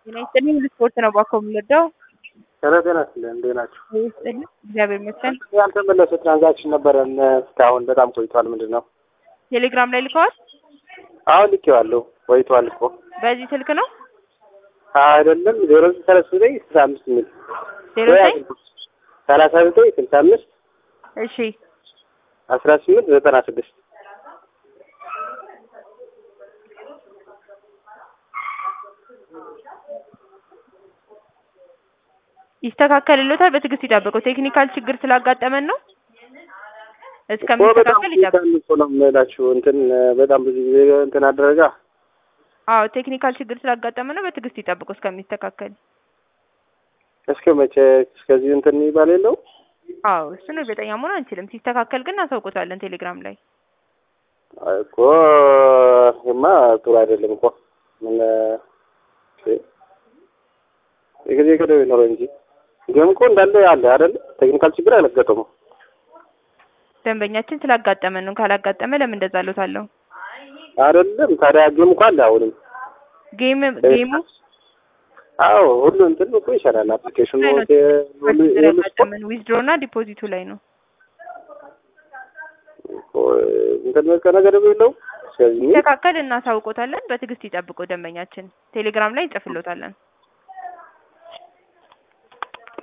ጤና ይስጥልኝ ስፖርት ነው ባኮ የምንወደው። ኧረ ጤና ይስጥልኝ እንዴት ናችሁ? ይስጥልኝ እግዚአብሔር ይመስገን። ያልተመለሰ ትራንዛክሽን ነበረን እስካሁን በጣም ቆይቷል። ምንድን ነው? ቴሌግራም ላይ ልከዋል። አሁን ልኬዋለሁ ቆይቷል እኮ በዚህ ስልክ ነው አይደለም ዜሮ ዘጠኝ ሰላሳ ዘጠኝ ስልሳ አምስት የሚል ዜሮ ዘጠኝ ሰላሳ ዘጠኝ ስልሳ አምስት እሺ አስራ ስምንት ዘጠና ስድስት ይስተካከልሎታል። በትዕግስት ይጠብቁ። ቴክኒካል ችግር ስላጋጠመን ነው። በጣም እስከሚስተካከል ይጠብቁ። ቆይቷል እኮ ነው የምላችሁ እንትን በጣም ብዙ ጊዜ እንትን አደረጋ አዎ ቴክኒካል ችግር ስላጋጠመን ነው። በትዕግስት ይጠብቁ እስከሚስተካከል። እስከ መቼ እስከዚህ እንትን ይባል የለው አዎ እሱን እርግጠኛ መሆን አንችልም። ሲስተካከል ግን እናሳውቆታለን ቴሌግራም ላይ። እኮ ይማ ጥሩ አይደለም እኮ ምን የጊዜ ገደብ ይኖረው እንጂ ግን እኮ እንዳለ ያለ አይደል ቴክኒካል ችግር አልገጠመው ደንበኛችን ስላጋጠመን ነው። ካላጋጠመ ለምን እንደዛ አለታለሁ። አይደለም ታዲያ ጌም እኮ አለ አሁንም ጌም ጌሙ አዎ ሁሉ እንትን እኮ ይሰራል አፕሊኬሽኑ ላይ ነው ሁሉ ሁሉ ያጋጠመን ዊዝድሮ እና ዲፖዚቱ ላይ ነው። እኮ እንትን በቃ ነገር የለው ስለዚህ ሲስተካከል እናሳውቆታለን። በትዕግስት ይጠብቁ ደንበኛችን። ቴሌግራም ላይ እንጽፍሎታለን።